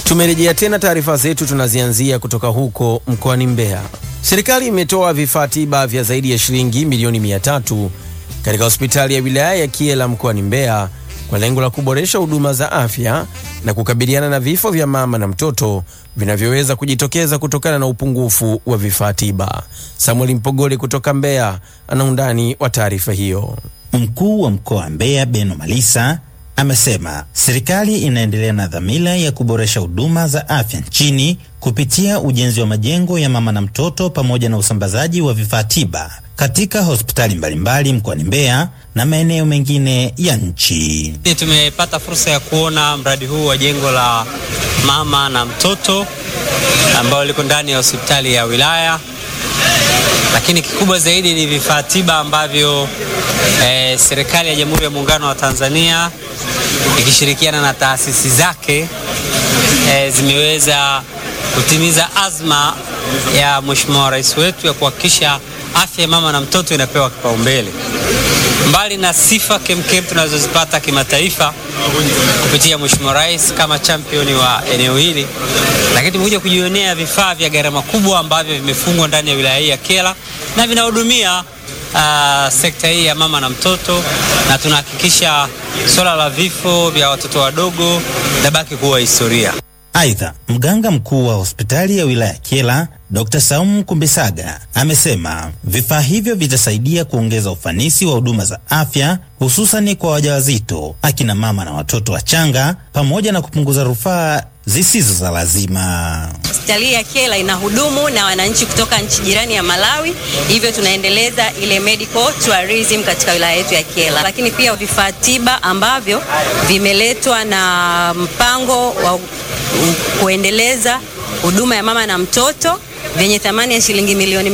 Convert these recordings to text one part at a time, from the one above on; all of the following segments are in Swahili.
Tumerejea tena taarifa zetu, tunazianzia kutoka huko mkoani Mbeya. Serikali imetoa vifaa tiba vya zaidi ya shilingi milioni mia tatu katika hospitali ya wilaya ya Kyela mkoani Mbeya kwa lengo la kuboresha huduma za afya na kukabiliana na vifo vya mama na mtoto vinavyoweza kujitokeza kutokana na upungufu wa vifaa tiba. Samuel Mpogole kutoka Mbeya ana undani wa taarifa hiyo. Mkuu wa mkoa wa Mbeya Beno Malisa amesema serikali inaendelea na dhamira ya kuboresha huduma za afya nchini kupitia ujenzi wa majengo ya mama na mtoto pamoja na usambazaji wa vifaa tiba katika hospitali mbalimbali mkoani Mbeya na maeneo mengine ya nchi. Tumepata fursa ya kuona mradi huu wa jengo la mama na mtoto ambao liko ndani ya hospitali ya wilaya, lakini kikubwa zaidi ni vifaa tiba ambavyo eh, serikali ya Jamhuri ya Muungano wa Tanzania ikishirikiana na taasisi zake eh, zimeweza kutimiza azma ya Mheshimiwa Rais wetu ya kuhakikisha afya ya mama na mtoto inapewa kipaumbele. Mbali na sifa kemkem tunazozipata kimataifa kupitia Mheshimiwa Rais kama championi wa eneo hili, lakini tumekuja kujionea vifaa vya gharama kubwa ambavyo vimefungwa ndani ya wilaya hii ya Kyela na vinahudumia uh, sekta hii ya mama na mtoto, na tunahakikisha swala la vifo vya watoto wadogo linabaki kuwa historia. Aidha, mganga mkuu wa hospitali ya wilaya Kyela Dr. Saumu Kumbisaga amesema vifaa hivyo vitasaidia kuongeza ufanisi wa huduma za afya hususani kwa wajawazito, akina mama na watoto wachanga pamoja na kupunguza rufaa zisizo za lazima. Hospitali ya Kyela ina hudumu na wananchi kutoka nchi jirani ya Malawi, hivyo tunaendeleza ile medical tourism katika wilaya yetu ya Kyela, lakini pia vifaa tiba ambavyo vimeletwa na mpango wa kuendeleza huduma ya mama na mtoto vyenye thamani ya shilingi milioni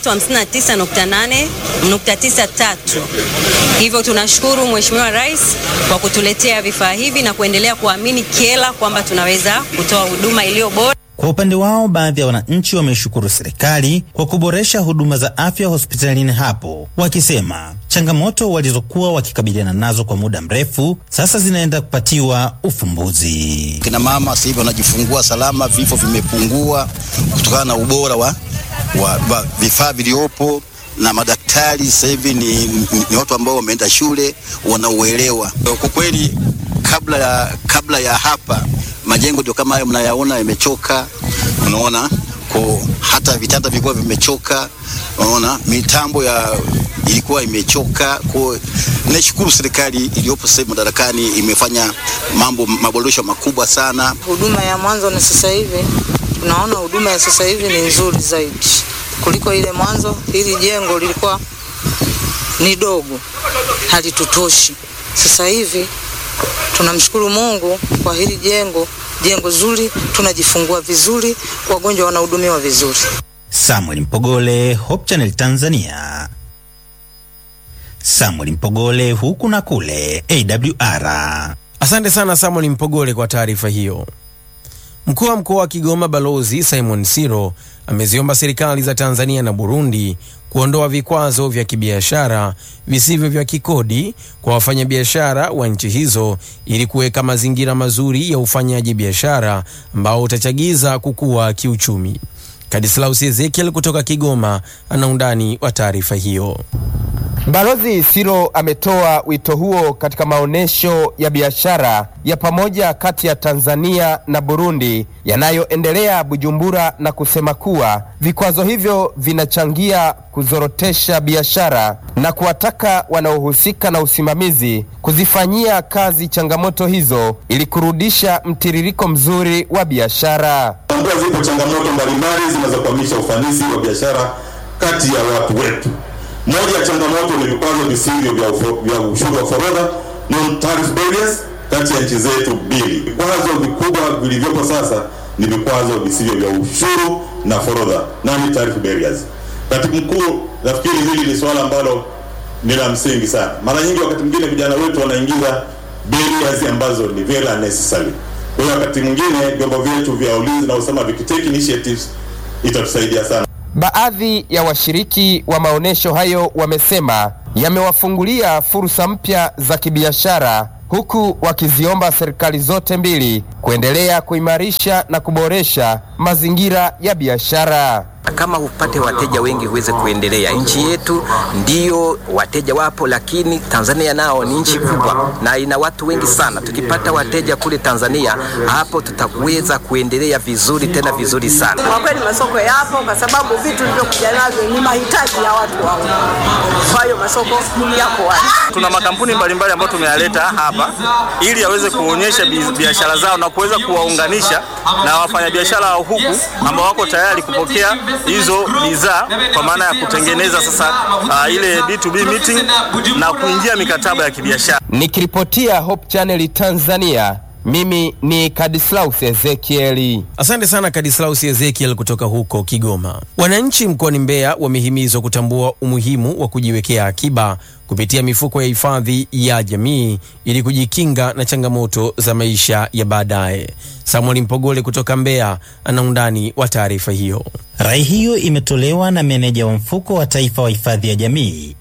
359.8.93. Hivyo tunashukuru Mheshimiwa Rais kwa kutuletea vifaa hivi na kuendelea kuamini Kyela kwamba tunaweza kutoa huduma iliyo bora. Kwa upande wao, baadhi ya wananchi wameshukuru serikali kwa kuboresha huduma za afya hospitalini hapo, wakisema changamoto walizokuwa wakikabiliana nazo kwa muda mrefu sasa zinaenda kupatiwa ufumbuzi. Kina mama sasa hivi wanajifungua salama, vifo vimepungua kutokana na ubora wa, wa, wa vifaa vilivyopo na madaktari sasa hivi ni, ni, ni watu ambao wameenda shule wanauelewa. Kwa kweli kabla ya, kabla ya hapa majengo ndio kama hayo mnayaona yamechoka, unaona ko hata vitanda vilikuwa vimechoka, unaona mitambo ya ilikuwa imechoka. Kwa nashukuru serikali iliyopo sasa madarakani imefanya mambo maboresho makubwa sana. Huduma ya mwanzo na sasa hivi tunaona huduma ya sasa hivi ni nzuri zaidi kuliko ile mwanzo. Hili jengo lilikuwa ni dogo, halitutoshi. Sasa hivi tunamshukuru Mungu kwa hili jengo, jengo zuri, tunajifungua vizuri, wagonjwa wanahudumiwa vizuri. Samuel Mpogole, Hope Channel Tanzania. Samuel Mpogole, huku na kule AWR. Asante sana Samuel Mpogole kwa taarifa hiyo. Mkuu wa mkoa wa Kigoma Balozi Simon Siro ameziomba serikali za Tanzania na Burundi kuondoa vikwazo vya kibiashara visivyo vya kikodi kwa wafanyabiashara wa nchi hizo ili kuweka mazingira mazuri ya ufanyaji biashara ambao utachagiza kukua kiuchumi. Kadislaus Ezekiel kutoka Kigoma ana undani wa taarifa hiyo. Balozi Siro ametoa wito huo katika maonyesho ya biashara ya pamoja kati ya Tanzania na Burundi yanayoendelea Bujumbura na kusema kuwa vikwazo hivyo vinachangia kuzorotesha biashara na kuwataka wanaohusika na usimamizi kuzifanyia kazi changamoto hizo ili kurudisha mtiririko mzuri wa biashara. Tambua zipo changamoto mbalimbali zinazokwamisha ufanisi wa biashara kati ya watu wetu. Moja ya changamoto ni vikwazo visivyo vya, vya ushuru wa forodha non tariff barriers kati ya nchi zetu mbili. Vikwazo vikubwa vilivyopo sasa ni vikwazo visivyo vya ushuru na forodha non tariff barriers. Katibu mkuu, nafikiri hili ni suala ambalo ni la msingi sana. Mara nyingi wakati mwingine vijana wetu wanaingiza barriers ambazo ni very unnecessary. Kwa hiyo wakati mwingine vyombo vyetu vya ulinzi na usalama vikitake initiatives itatusaidia sana. Baadhi ya washiriki wa maonyesho hayo wamesema yamewafungulia fursa mpya za kibiashara huku wakiziomba serikali zote mbili kuendelea kuimarisha na kuboresha mazingira ya biashara. Kama upate wateja wengi huweze kuendelea. Nchi yetu ndiyo wateja wapo, lakini Tanzania nao ni nchi kubwa na ina watu wengi sana. Tukipata wateja kule Tanzania, hapo tutaweza kuendelea vizuri, tena vizuri sana. Kwa kweli masoko yapo, kwa sababu vitu vilivyokuja navyo ni mahitaji ya watu wao. Kwa hiyo masoko yako wazi. Tuna makampuni mbalimbali ambayo tumeyaleta hapa ili yaweze kuonyesha biashara zao na kuweza kuwaunganisha na wafanyabiashara wa huku ambao wako tayari kupokea hizo bidhaa kwa maana ya kutengeneza sasa uh, ile B2B meeting na kuingia mikataba ya kibiashara. Nikiripotia Hope Channel Tanzania, mimi ni Kadislaus Ezekieli. Asante sana Kadislaus Ezekiel kutoka huko Kigoma. Wananchi mkoani Mbeya wamehimizwa kutambua umuhimu wa kujiwekea akiba kupitia mifuko ya hifadhi ya jamii ili kujikinga na changamoto za maisha ya baadaye. Samuel Mpogole kutoka Mbeya ana undani wa taarifa hiyo. Rai hiyo imetolewa na meneja wa mfuko wa taifa wa hifadhi ya jamii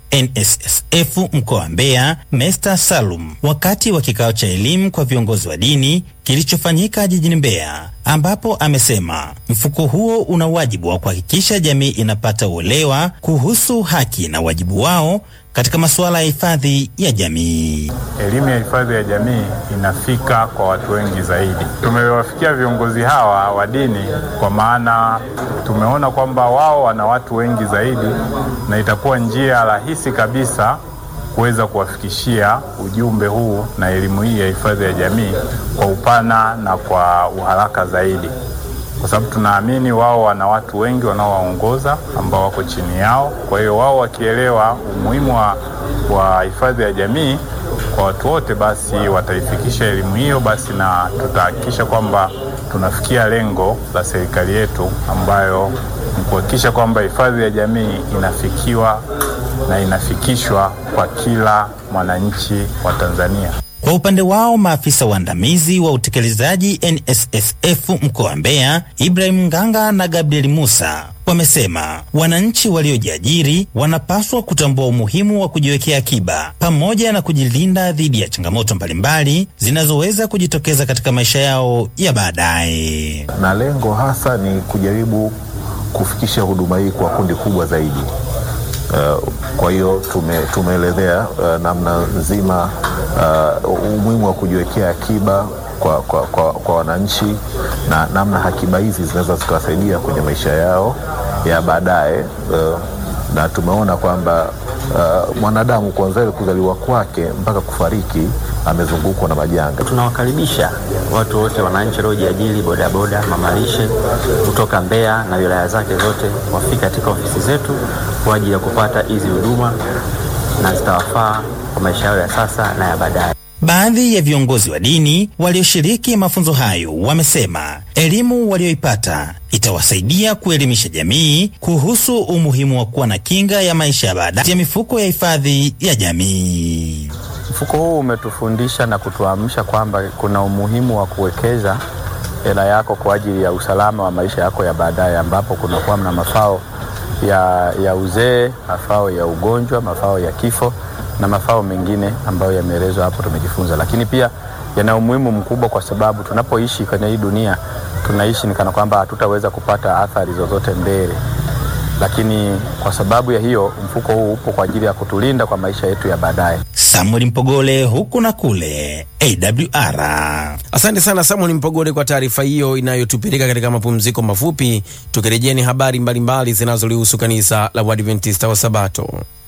NSSF mkoa wa Mbeya, Mesta Salum, wakati wa kikao cha elimu kwa viongozi wa dini kilichofanyika jijini Mbeya, ambapo amesema mfuko huo una wajibu wa kuhakikisha jamii inapata uelewa kuhusu haki na wajibu wao katika masuala ya hifadhi ya jamii. Elimu ya hifadhi ya jamii inafika kwa watu wengi zaidi. Tumewafikia viongozi hawa wa dini kwa maana tumeona kwamba wao wana watu wengi zaidi, na itakuwa njia rahisi kabisa kuweza kuwafikishia ujumbe huu na elimu hii ya hifadhi ya jamii kwa upana na kwa uharaka zaidi, kwa sababu tunaamini wao wana watu wengi wanaowaongoza ambao wako chini yao. Kwa hiyo wao wakielewa umuhimu wa, wa hifadhi ya jamii kwa watu wote, basi wataifikisha elimu hiyo, basi na tutahakikisha kwamba tunafikia lengo la serikali yetu ambayo ni kuhakikisha kwamba hifadhi ya jamii inafikiwa na inafikishwa kwa kila mwananchi wa Tanzania. Kwa upande wao maafisa waandamizi wa utekelezaji NSSF mkoa wa Mbeya, Ibrahim Nganga na Gabriel Musa wamesema wananchi waliojiajiri wanapaswa kutambua umuhimu wa kujiwekea akiba pamoja na kujilinda dhidi ya changamoto mbalimbali zinazoweza kujitokeza katika maisha yao ya baadaye. Na lengo hasa ni kujaribu kufikisha huduma hii kwa kundi kubwa zaidi. Uh, kwa hiyo tume, tumeelezea uh, namna nzima uh, umuhimu wa kujiwekea akiba kwa, kwa, kwa, kwa wananchi na namna akiba hizi zinaweza zikawasaidia kwenye maisha yao ya baadaye uh, na tumeona kwamba uh, mwanadamu kuanzia kuzaliwa kwake mpaka kufariki amezungukwa na majanga. Tunawakaribisha watu wote, wananchi waliojiajiri, bodaboda, mamalishe kutoka Mbeya na wilaya zake zote, wafike katika ofisi zetu kwa ajili ya kupata hizi huduma na zitawafaa kwa maisha yao ya sasa na ya baadaye. Baadhi ya viongozi wa dini walioshiriki mafunzo hayo wamesema elimu walioipata itawasaidia kuelimisha jamii kuhusu umuhimu wa kuwa na kinga ya maisha ya baadaye ya mifuko ya hifadhi ya jamii. Mfuko huu umetufundisha na kutuamsha kwamba kuna umuhimu wa kuwekeza hela yako kwa ajili ya usalama wa maisha yako ya baadaye, ambapo kunakuwa na mafao ya, ya uzee, mafao ya ugonjwa, mafao ya kifo na mafao mengine ambayo yameelezwa hapo, tumejifunza. Lakini pia yana umuhimu mkubwa kwa sababu tunapoishi kwenye hii dunia tunaishi ni kana kwamba hatutaweza kupata athari zozote mbele, lakini kwa sababu ya hiyo mfuko huu upo kwa ajili ya kutulinda kwa maisha yetu ya baadaye. Samuel Mpogole, huku na kule AWR. Asante sana Samuel Mpogole kwa taarifa hiyo inayotupeleka katika mapumziko mafupi. Tukirejea ni habari mbalimbali zinazolihusu kanisa la Waadventista wa Sabato.